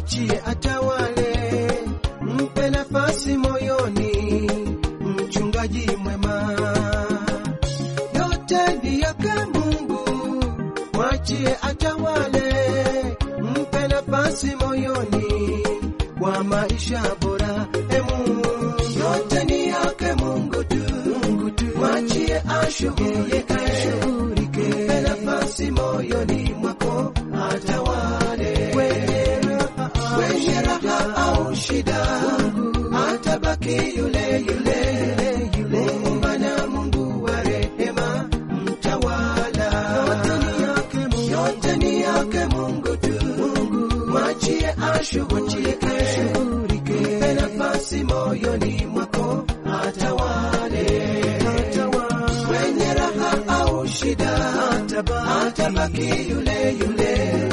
mwachie atawale, mpe nafasi moyoni, mchungaji mwema. Yote ni yake Mungu, mwachie atawale, mpe nafasi moyoni kwa maisha bora. E Mungu, yote ni yake Mungu tu, Mungu tu, mwachie ashughulike, ashughulike, mpe nafasi moyoni mwako atawale kwenye raha, kwenye raha au shida, atabaki yule yule yule, Muumba na Mungu wa rehema, mtawala. Yote ni yake Mungu, yote ni yake Mungu tu, mwachie ashughulike, mpe nafasi moyoni mwako atawale, kwenye raha au shida, atabaki yule yule